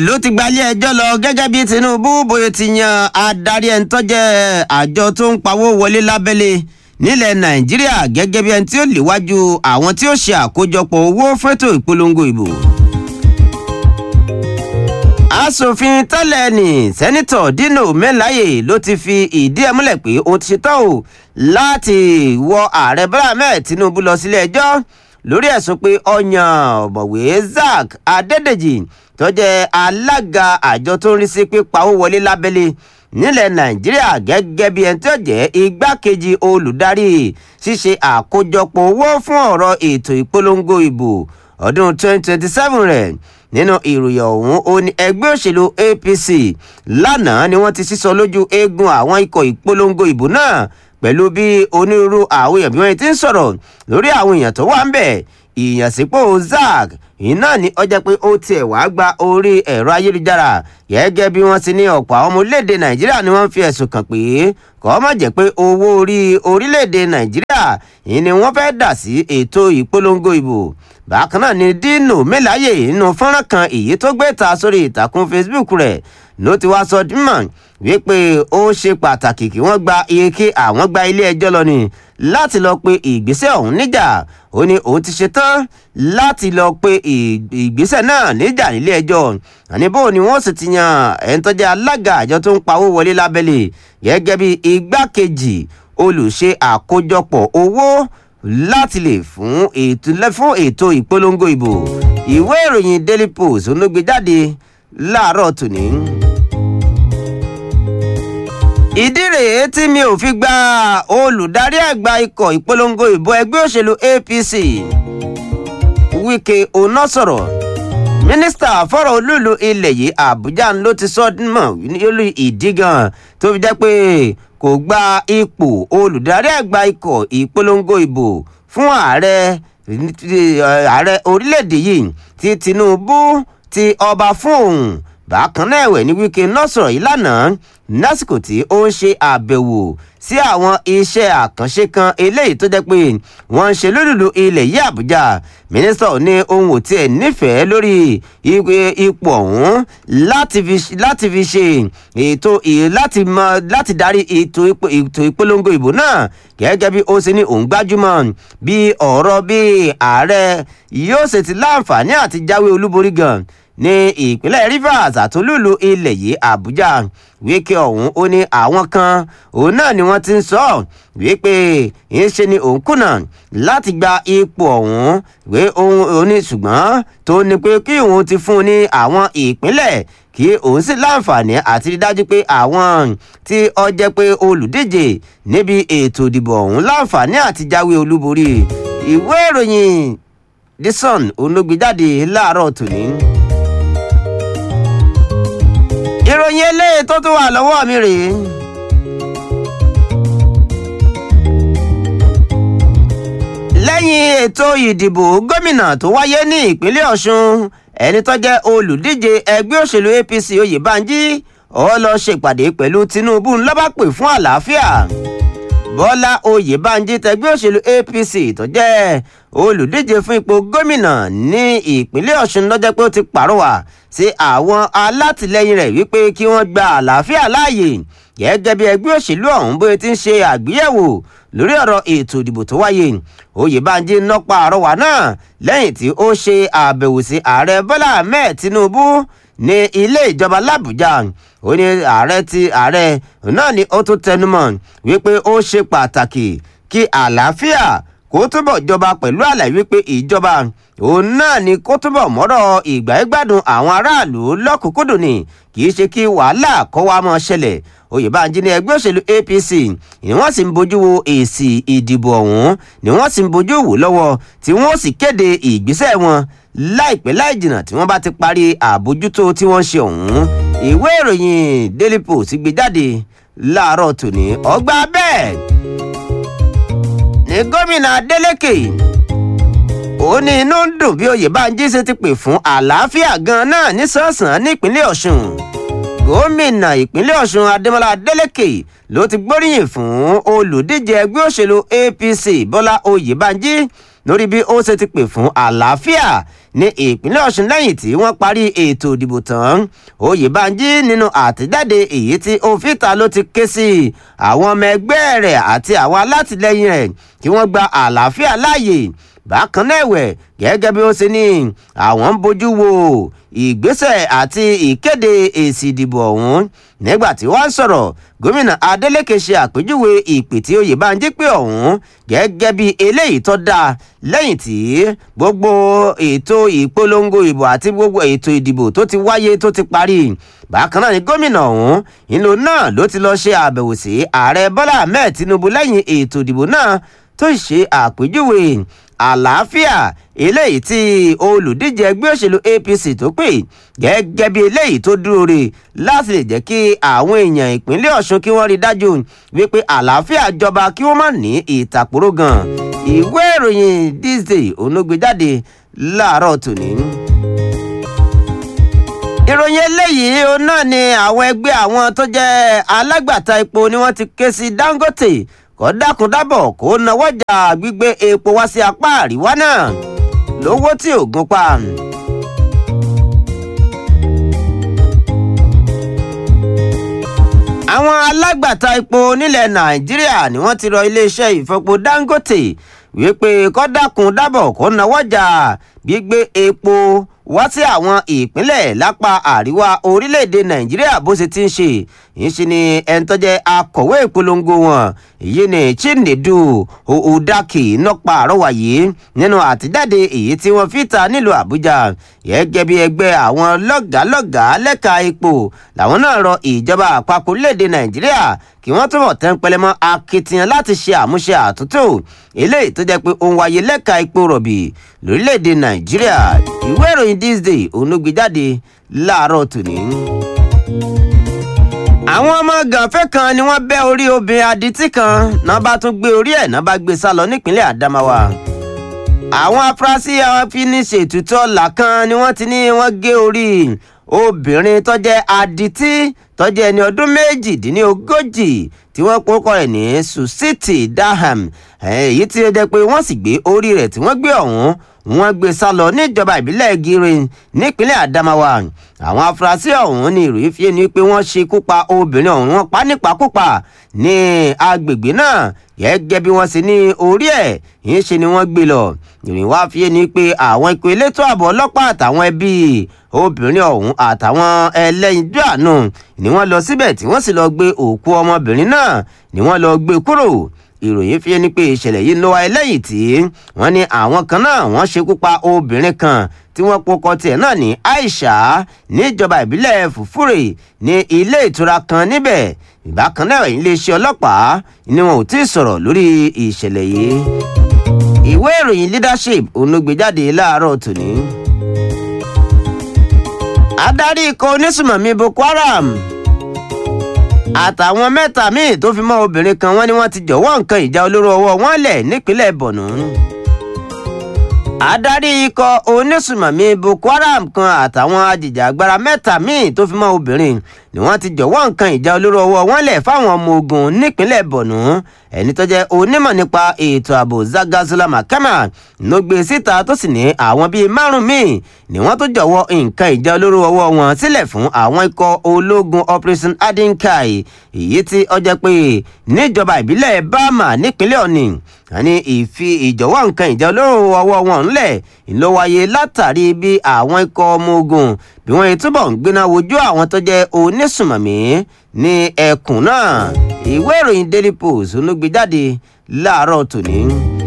ló ti gbalé ẹjọ́ lọ gẹ́gẹ́ bí Tinubu bóyá ti yan adarí ẹni tó jẹ́ àjọ tó ń pawó wọlé lábẹ́lé nílẹ̀ Nàìjíríà gẹ́gẹ́ bí ẹni tí ó léwájú àwọn tí ó ṣe àkójọpọ̀ owó fẹ́tò ìpolongo ìbò. Aṣòfin tẹ́lẹ̀ ní sẹ́nitọ̀ Dino Melaye ló ti fi ìdí ẹ̀ múlẹ̀ pé òun ti ṣetán o láti wọ ààrẹ Bọ́lá Ahmed Tinubu lọ sílé ẹjọ́ lórí ẹ̀sùn pé ọ̀yàn ọ̀mọ̀wé Zack Adédèjì tó jẹ́ alága àjọ tó ń rí sí pípawó wọlé lábẹ́lé nílẹ̀ Nàìjíríà gẹ́gẹ́ bí ẹni tó jẹ́ igbákejì olùdarí ṣíṣe àkójọpọ̀ owó fún ọ̀rọ̀ ètò ìpolongo ìbò ọdún 2027 rẹ̀ nínú ìròyìn ọ̀hún ó ní ẹgbẹ́ òṣèlú APC lánàá ni wọ́n ti sísọ lójú eegun àwọn ikọ̀ ìpolongo ìbò náà pẹ̀lú bí onírúurú àwọn èèyàn bí wọ́n ti ń sọ̀rọ̀ lórí àwọn èèyàn tó wà ń bẹ̀ ìyànsípò Zack iná ní ọjà pé ó tiẹ̀ wá gba orí ẹ̀rọ ayélujára gẹ́gẹ́ bí wọ́n ti ní ọ̀pọ̀ àwọn ọmọ orílẹ̀-èdè Nàìjíríà ni wọ́n fi ẹ̀sùn kàn pé kọ́ má jẹ́ pé owó orí orílẹ̀-èdè Nàìjíríà yìí ni wọ́n fẹ́ dà sí ètò ìpolongo ìbò bákan náà ni Dino Melaye nínú fọ́nrán kan èyí tó gbé ta sórí ìtàkùn Facebook rẹ̀ ló ti wá sọ dímọ̀ wípé ó ṣe pàtàkì kí wọ́n gba iye kí àwọn gba ilé ẹjọ́ lọ ni láti lọ pe ìgbésẹ̀ ọ̀hún níjà ó ní òun ti ṣetán láti lọ pe ìgbésẹ̀ náà níjà nílé ẹjọ́ àní bó ni wọ́n sì ti yan ẹni tó jẹ́ alága àjọ tó ń pawó wọlé lábẹ́lé gẹ́gẹ́ bí igbákejì olùṣe àkójọpọ̀ owó láti lè fún ètò fún ètò ìpolongo ìbò ìwé ìròyìn Daily Post ló gbé jáde láàárọ̀ tòní. ìdí rèé tí mi ò fi gba olùdarí àgbà ikọ̀ ìpolongo ìbò ẹgbẹ́ òṣèlú APC Wike Oná sọ̀rọ̀ mínísítà fọ́rọ̀ olúùlú ilẹ̀ yìí Àbújá ló ti sọ mọ̀ lórí ìdí gan tó fi jẹ́ pé kò gba ipò olùdarí àgbà ikọ̀ ìpolongo ìbò fún ààrẹ ààrẹ orílẹ̀-èdè yìí tí Tinubu ti ọba fún òun bákan náà ẹ̀wẹ̀ ní Wike náà sọ̀rọ̀ yìí lánàá lásìkò tí ó ń ṣe àbẹ̀wò sí àwọn iṣẹ́ àkànṣe kan eléyìí tó jẹ́ pé wọ́n ń ṣe lólùlù ilẹ̀ yìí Àbújá mínísítà ní ohun ò tiẹ̀ nífẹ̀ẹ́ lórí ipò ọ̀hún láti fi ṣe ètò láti mọ láti darí ètò ìpolongo ìbò náà gẹ́gẹ́ bí ó ṣe ní òun gbájúmọ́ bí ọ̀rọ̀ bí ààrẹ yóò ṣe ti láǹfààní àti jáwé olúborí gan ní ìpínlẹ̀ Rivers àtolúlu ilẹ̀ yìí Àbújá Wike ọ̀hún ó ní àwọn kan òun náà ni wọ́n ti ń sọ wípé ìṣe ni òun kùnà láti gba ipò ọ̀hún wé ohun òní ṣùgbọ́n tó ní pé kí òun ti fún un ní àwọn ìpínlẹ̀ kí òun sì láǹfààní àti rí dájú pé àwọn tí ó jẹ́ pé olùdíje níbi ètò ìdìbò ọ̀hún láǹfààní àti jáwé olúborí ìwé ìròyìn The Sun olóògbéjáde láàárọ̀ tòní ìròyìn eléyìí tó tún wà lọ́wọ́ mi rèé. lẹ́yìn ètò ìdìbò gómìnà tó wáyé ní ìpínlẹ̀ Ọ̀ṣun ẹni tó jẹ́ olùdíje ẹgbẹ́ òṣèlú APC Oyèbánjí ó lọ ṣèpàdé pẹ̀lú Tinubu ńlọ́bà pè fún àlàáfíà Bọ́lá Oyèbánjí tẹgbẹ́ òṣèlú APC tó jẹ́ olùdíje fún ipò gómìnà ní ìpínlẹ̀ Ọ̀ṣun lọ́jọ́ pé ó ti pàrọwà sí àwọn alátìlẹyìn rẹ̀ wípé kí wọ́n gba àlàáfíà láàyè gẹ́gẹ́ bí ẹgbẹ́ òṣèlú ọ̀hún bóyá ti ń ṣe àgbéyẹ̀wò lórí ọ̀rọ̀ ètò ìdìbò tó wáyé Oyèbánjí nọ́pa àrọwà náà lẹ́yìn tí ó ṣe àbẹ̀wò sí ààrẹ Bọ́lá Ahmed Tinubu ní ilé ìjọba l'Àbújá ó ní ààrẹ ti ààrẹ náà ni ó tún tẹnumọ́ wípé ó ṣe pàtàkì kí àlàáfíà kó túbọ̀ jọba pẹ̀lú àlàyé wípé ìjọba òun náà ni kó túbọ̀ mọ́rọ̀ ìgbáyégbádùn àwọn aráàlú lọ́kùnkúndùn ni kì í ṣe kí wàhálà kó wá mọ́ ṣẹlẹ̀ Oyèbánjí ní ẹgbẹ́ òṣèlú APC ni wọ́n sì ń bójú wo èsì ìdìbò ọ̀hún ni wọ́n sì ń bójú wò lọ́wọ́ tí wọ́n sì kéde ìgbésẹ̀ wọn láìpẹ́ láì jìnnà tí wọ́n bá ti parí àbójútó tí wọ́n ṣe ọ̀hún ìwé ìròyìn Daily Post gbé jáde láàárọ̀ tòní ọgbà bẹ́ẹ̀ ní gómìnà Adeleke ó ní inú ń dùn bí Oyèbánjí ṣe ti pè fún àlàáfíà gan náà nísànsán nípínlẹ̀ Ọ̀ṣun gómìnà ìpínlẹ̀ Ọ̀ṣun Adémọ́lá Adeleke ló ti gbóríyìn fún olùdíje ẹgbẹ́ òṣèlú APC Bọ́lá Oyèbánjí lórí bí ó ṣe ti pè fún àlàáfíà ní ìpínlẹ̀ ọ̀ṣun lẹ́yìn tí wọ́n parí ètò ìdìbò tán oyèbánjí nínú àtẹ̀jáde èyí tí òfìta ló ti ké sí àwọn ọmọ ẹgbẹ́ rẹ̀ àti àwọn alátìlẹyìn rẹ̀ kí wọ́n gba àlàáfíà láàyè bákan náà ẹ̀wẹ̀ gẹ́gẹ́ bí ó ṣe ní àwọn ń bójú wo ìgbésẹ̀ àti ìkéde èsì ìdìbò ọ̀hún nígbà tí wọ́n sọ̀rọ̀ gómìnà adeleke ṣe àpèjúwe ìpè tí oyèbánjí pé ọ̀hún gẹ́gẹ́ bí eléyìí tó dáa lẹ́yìn tí gbogbo ètò ìpolongo ìbò àti gbogbo ètò ìdìbò tó ti wáyé tó ti parí bákan náà ni gómìnà ọ̀hún ìlú náà ló ti lọ ṣe àbẹ̀wò sí ààrẹ bọ́lá ahmed tinubu lẹ́yìn ètò ìdìbò náà tó ṣe àpèjúwe àlàáfíà eléyìí tí olùdíje ẹgbẹ́ òṣèlú apc tó pè gẹ́gẹ́ bí eléyìí tó dúró re láti lè jẹ́ kí àwọn èèyàn ìpínlẹ̀ ọ̀ṣun kí wọ́n rí dájú wípé àlàáfíà jọba kí wọ́n má ní ìtàkùrọ̀ gan ìwé ìròyìn this day onúgbèjáde láàárọ̀ tòní ìròyìn eléyìí ó náà ni àwọn ẹgbẹ́ àwọn tó jẹ́ alágbàtà epo ni wọ́n ti ké sí dangote kó dákun dábọ̀ kó nawọ́jà gbígbé epo wá sí apá àríwá náà lówó tí ò gún pa. àwọn alágbàtà epo nílẹ̀ nàìjíríà ni wọ́n ti rọ iléeṣẹ́ ìfọpo dangote wípé kó dákun dábọ̀ kó nawọ́jà gbígbé epo wá sí àwọn ìpínlẹ̀ lápá àríwá orílẹ̀-èdè nàìjíríà bó ṣe ti ń ṣe ìṣe ni ẹni tó jẹ́ akọ̀wé ìpolongo wọn èyí ni chinedu udaki nọpa àrọwà yìí nínú àtijáde èyí tí wọ́n fi ta nílùú àbújá gẹ́gẹ́ bí ẹgbẹ́ àwọn lọ́gàálọ́gàá lẹ́ka epo làwọn náà rọ ìjọba àpapọ̀ orílẹ̀-èdè nàìjíríà kí wọ́n túbọ̀ tẹ́ ń pẹlẹmọ́ akitiyan láti ṣe àmúṣe àtúntò eléyìí tó jẹ́ pé ó ń wáyé lẹ́ka epo rọ̀bì lórílẹ̀‐èdè nàìjíríà ìwé ìròyìn this day onúgbèjáde láàárọ̀ tòní. àwọn ọmọ gànfẹ́ kan ni wọ́n bẹ́ orí obìnrin adití kan náà bá tún gbé orí ẹ̀ náà bá gbé sá lọ nípínlẹ̀ àdámáwá àwọn afurasí afiniṣètùtù ọ̀la kan ni wọ́n ti ní wọ́n gé orí obìnrin tó jẹ́ adití tó jẹ́ ẹni ọdún méjìdínlógójì tí wọ́n kókó rẹ̀ ní susiti daham èyí tí ó jẹ́ pé wọ́n sì gbé orí rẹ̀ tí wọ́n gbé ọ̀hún wọ́n gbé sá lọ níjọba ìbílẹ̀ girin nípínlẹ̀ adamawa àwọn afurasí ọ̀hún ní ìròyìn fi ni pé wọ́n ṣekú pa obìnrin ọ̀hún wọ́n pa nípakúpa ní agbègbè náà gẹ́gẹ́ bí wọ́n ṣe ní orí ẹ̀ yìí ṣe ni wọ́n gbé lọ ìròyìn wá fi ni pé àwọn ikọ̀ elétò ààbò ọlọ́pàá àtàwọn ẹbí obìnrin ọ̀hún àtàwọn ẹlẹ́yinjú àánú ni wọ́n lọ síbẹ̀ tí wọ́n sì lọ gbé òkú ọmọbìnrin náà ni wọ́n lọ gbé kúrò ìròyìn fi ni pé ìṣẹ̀lẹ̀ yìí ló wáyé lẹ́yìn tí wọ́n ní àwọn kan náà wọ́n ṣekú pa obìnrin kan tí wọ́n pokọ tiẹ̀ náà ní aisha níjọba ìbílẹ̀ fùfúrè ní ilé ìtura kan níbẹ̀ ìbákan náà iléeṣẹ́ ọlọ́pàá ni wọn ò tí ì sọ̀rọ̀ lórí ìṣẹ̀lẹ̀ yìí ìwé ìròyìn leadership onúgbèjáde láàárọ̀ tòní. adarí ikọ̀ onísùmọ̀mí boko haram àtàwọn mẹ́ta míì tó fi mọ́ obìnrin kan wọ́n ní wọ́n ti jọ̀wọ́ nǹkan ìjà olóró ọwọ́ wọn lẹ̀ nípínlẹ̀ borno. adarí ikọ̀ onísùmọ̀mí boko haram kan àtàwọn ajìjàgbara mẹ́ta míì tó fi mọ́ obìnrin ni wọ́n ti jọ̀wọ́ nǹkan ìjà olóró ọwọ́ wọn lẹ̀ fáwọn ọmọ ogun nípínlẹ̀ borno ẹni tó jẹ́ onímọ̀ nípa ètò ààbò zagazula makama ló gbé síta tó sì ní àwọn bíi márùn míì ni wọ́n tó jọ̀wọ́ nǹkan ìjà olóró ọwọ́ wọn sílẹ̀ fún àwọn ikọ̀ ológun operation adinkai èyí tí ó jẹ́ pé níjọba ìbílẹ̀ bama nípínlẹ̀ ọ̀nì àní ìfi ìjọ̀wọ́ nǹkan ìjà olóró ọwọ́ wọn ńlẹ̀ ló wáyé látàrí bí àwọn ikọ̀ ọmọ ogun bí wọ́n yìí túbọ̀ ń gbéná wojú àwọn tó jẹ́ onísùmọ̀mí ní ẹkùn náà ìwé ìròyìn daily post olóògbéjáde láàárọ̀ tòní.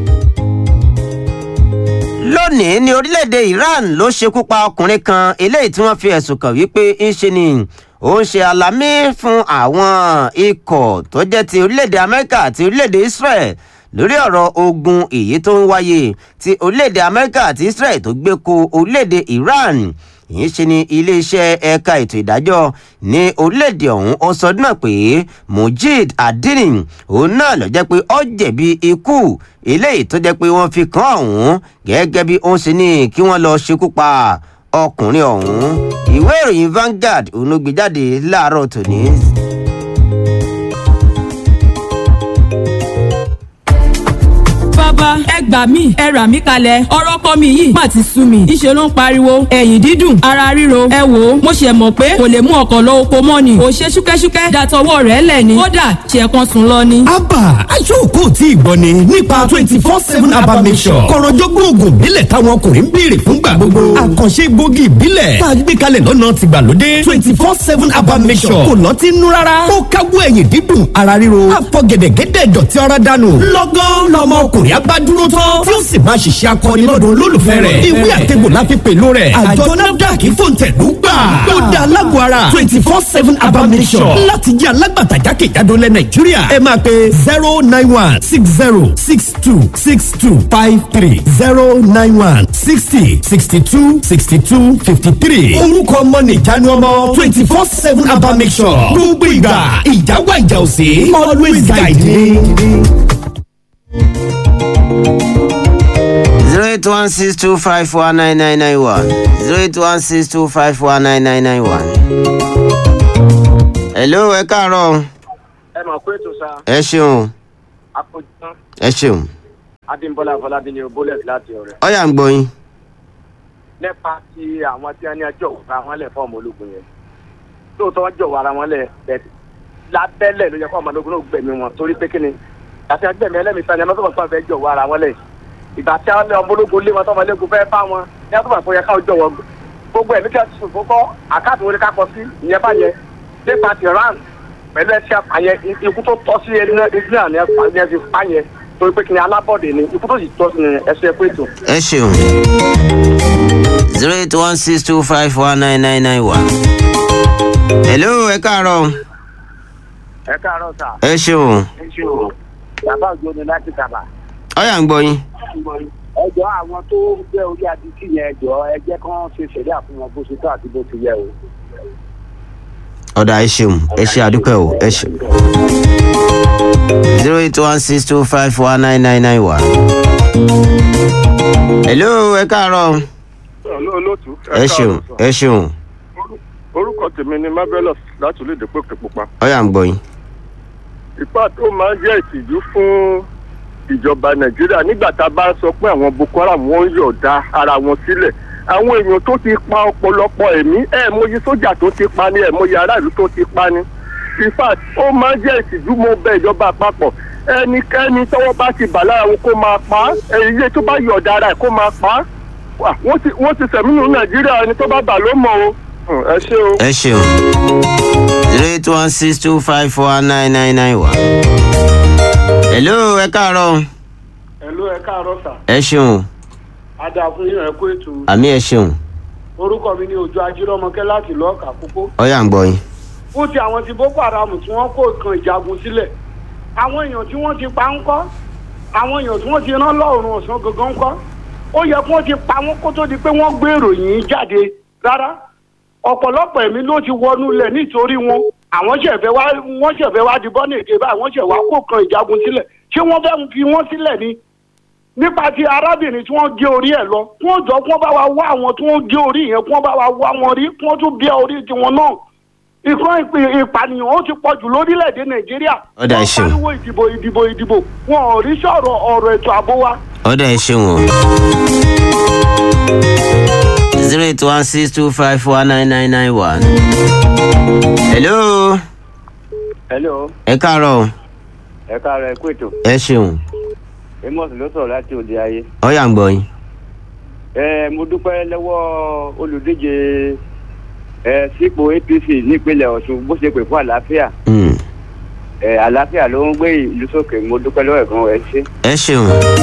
lónìí ní orílẹ̀-èdè iran ló ṣekú pa ọkùnrin kan eléyìí tí wọ́n fi ẹ̀sùn kàn wípé ń ṣe ni ó ń ṣe alámí fún àwọn ikọ̀ tó jẹ́ ti orílẹ̀-èdè amẹ́ríkà àti orílẹ̀-èdè israel lórí ọ̀rọ̀ ogun èyí tó ń wáyé ti orílẹ̀-èdè amẹ́ríkà àti israel tó gbé ko orílẹ̀-èdè iran yìí ṣe ni iléeṣẹ́ ẹ̀ka ètò ìdájọ́ ní orílẹ̀-èdè ọ̀hún ó sọ náà pé mujid adinin òun náà lọ jẹ́ pé ó jẹ̀bi ikú eléyìí tó jẹ́ pé wọ́n fi kàn ọ̀hún gẹ́gẹ́ bí ó ń ṣe ní kí wọ́n lọ ṣekú pa ọkùnrin ọ̀hún ìwé ìròyìn Vanguard òun ló gbé jáde láàárọ̀ tòní. bàbá ẹ gbà mí ẹ rà mí kalẹ̀ ọ̀rọ̀ ọkọ mi yìí má ti sú mi ìṣe ló ń pariwo ẹ̀yìn dídùn ara ríro ẹ wò ó mo ṣe mọ̀ pé kò lè mú ọkọ̀ lọ oko mọ́ ni ò ṣe ṣúkẹ́ṣúkẹ́ dàtọwọ́ rẹ̀ lẹ̀ ni kódà ṣe kan sùn lọ ni. abba aṣọ́kò tí ìgbọ́ ni nípa twenty four seven abba mission kọ̀rọ̀jọ́gbọ́n oògùn ìbílẹ̀ táwọn ọkùnrin ń béèrè fúngbà gbogbo àkànṣe egbògi ìbílẹ̀ tá a gbé kalẹ̀ lọ́nà tìgbàlódé twenty four seven abba mission kò lọ́tí nú rárá ó káwọ́ ẹ̀yìn dídùn ara ríro àfọ̀gẹ̀dẹ̀gẹ̀dẹ̀ dọ̀tí ara dànù lọ́gán lọmọ ọkùnrin abádúró tán tí ó sì máa ṣiṣẹ́ akọni lọ́dọ̀ olólùfẹ́ rẹ̀ ìwé àtẹ̀gbò la fi pèlò rẹ̀ àjọ nafdac fòǹtẹ̀lú gbà ó dá alágbó ara twenty four seven abba mission láti jẹ́ alágbàtà jákèjádò lẹ nàìjíríà ẹ máa pe zero nine one six zero six two six two five three zero nine one sixty sixty two sixty two fifty three orúkọ ọmọ nìjánu ọmọ twenty four seven abba mission gbogbo ìgbà ìjà wà ìjà òsè always guide me. zero eight one six two five four nine nine nine one zero eight one six two five four nine nine nine one. hello ẹ káàárọ̀ ẹ mọ̀ pé ètò sa ẹ ṣeun àpòjútán ẹ ṣeun adébọ́lá afọlábí ni bólẹ̀t láti ọ̀rẹ́ ọyà ń gbọ́ yín nípa ti àwọn tí wọ́n ní ẹjọ́ ara wọn lẹ̀ fọ́ọ̀mù ológun yẹn lóòótọ́ wọ́n jọ̀wọ́ ara wọn lẹ̀ bẹ́ẹ̀ lábẹ́lẹ̀ ló yẹ kó ọmọ ológun náà gbẹ̀mí wọn torí pé kíni àti agbẹ̀mí ẹlẹ́mìí sani ẹni tó fẹ́ jọ̀wọ́ ara wọn lẹ̀ ìgbà tí àwọn ọmọ ológun lé wọn tọ́mọ ológun fẹ́ bá wọn ní àtúbà fún yẹ káwọn jọ̀wọ́ gbogbo ẹ̀mí kí wọ́n ti sùn fún kọ́ àkáàtì wọn ni ká kọ sí ìyẹn bá yẹ nípa ti ran pẹ̀lú ẹ̀ṣẹ̀ àpàyẹ ikú tó tọ́ sí ẹni náà ni ẹ fi pa yẹn torí pé kíni alábọ̀dé ni ikú tó sì tọ́ sí ẹsẹ̀ pé ètò. ẹ ṣeun zero eight one six two five four nine nine nine one. hello ẹ káàárọ̀ ẹ káàárọ̀ sà. ẹ ṣeun ẹ ṣe o bàbá òjò ni láti kàbà. ọyà ń gbọ́ yín ẹjọ́ àwọn tó jẹ́ orí adití yẹn ẹjọ́ ẹjẹ́ kan ṣe ṣẹ̀dá fún wọn bó ṣe tó àti bó ti yẹ o. ọ̀dà ẹ ṣeun ẹ ṣe àdúpẹ́ o ẹ ṣeun. zero eight one six two five four nine nine nine one. hello ẹ káàárọ̀ olóòtú ẹ ṣeun ẹ ṣeun orúkọ tèmi ni marvelous láti olóde pòkè pupa ọyà ń gbọ́ yín ipá tó máa ń jẹ́ ìtìjú fún ìjọba nàìjíríà nígbà tá a bá sọ pé àwọn boko haram wọn ń yọ̀ọ̀da ara wọn sílẹ̀ àwọn èèyàn tó ti pa ọ̀pọ̀lọpọ̀ ẹ̀mí ẹ̀ mọyì sójà tó ti pa ni ẹ̀ mọyì aráàlú tó ti pa ni in fact ó máa ń jẹ́ ìtìjú mo bẹ ìjọba àpapọ̀ ẹnikẹ́ni tọ́wọ́ bá ti bà lára wọn kó máa pa á èyí tó bá yọ̀ọ̀da ara ẹ̀ kó máa pa á Wà, wọ́n ti wọ́n ti sẹ̀mínú nàìjíríà ẹni tó bá bà ló mọ̀ o Hmm, ẹ ṣé o. ẹ ṣeun zero eight one six two five four nine nine nine one. hello ẹ káàárọ̀ ẹ̀lú ẹ káàárọ̀ sà ẹ ṣeun adá fún yín ẹ̀kú ètò àmì ẹ ṣeun orúkọ mi ni òjò ajírọ́mọkẹ́ láti lọ́ọ̀kà púpọ̀ ọyà ń gbọ́ yín fún ti àwọn ti boko haram tí wọ́n kó kan ìjagun sílẹ̀ àwọn èèyàn tí wọ́n ti pa ń kọ́ àwọn èèyàn tí wọ́n ti rán lọ́rùn ọ̀sán gangan ń kọ́ ó yẹ kí wọ́n ti pa wọ́n kó tó di pé wọ́n gbé ìròyìn jáde rárá ọ̀pọ̀lọpọ̀ ẹ̀mí ló ti wọnú lẹ̀ nítorí wọn àwọn ṣẹ̀fẹ̀ wá wọ́n ṣẹ̀fẹ̀ wá di bọ́ọ̀nì èké báyìí wọ́n ṣẹ̀ wá kó kan ìjagun sílẹ̀ ṣé wọ́n fẹ́ fi wọ́n sílẹ̀ ni nípa ti arábìnrin tí wọ́n gé orí ẹ̀ lọ kí wọ́n jọ kí wọ́n bá wa wá àwọn tí wọ́n gé orí yẹn kí wọ́n bá wa wá wọn rí kí wọ́n tún bí orí tiwọn náà ìkan ìpè- ìpànìyàn ó ti pọ̀ jù lórílẹ̀‐èdè nàìjíríà Ó dà, ẹ ṣeun. wọ́n pariwo ìdìbò ìdìbò ìdìbò wọn ò rí sọ̀rọ̀ ọ̀rọ̀ ètò ààbò wa ọ̀dà ẹ ṣeun o. zero eight one six two five four nine nine nine one. hello hello ẹ káàárọ̀ ẹ káàárọ̀ ẹ kú ètò ẹ ṣeun amos ló sọ̀rọ̀ láti òde ayé ọyà ń gbọ́ yín ẹ mo dúpẹ́ lọ́wọ́ olùdíje ẹ sípò apc nípínlẹ̀ ọ̀ṣun bó ṣe pè fún àlàáfíà Hmm, ẹ àlàáfíà ló ń gbé ìlú sókè mo dúpẹ́ lọ́wọ́ ẹ̀gbọ́n ẹ ṣe. ẹ ṣeun.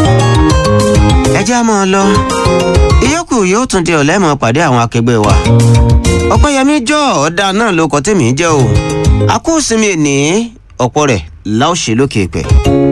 ẹ já mọ́ ọ lọ ìyókù yóò tún di ọ̀lẹ́ mọ́ pàdé àwọn akẹgbẹ́ wa ọ̀pẹ́yẹmí jọ ọ̀dà náà ló kọ́ tèmi jẹ́ o àkóòsinmi ènìyàn ọ̀pọ̀ rẹ̀ láòṣè lókè pẹ̀.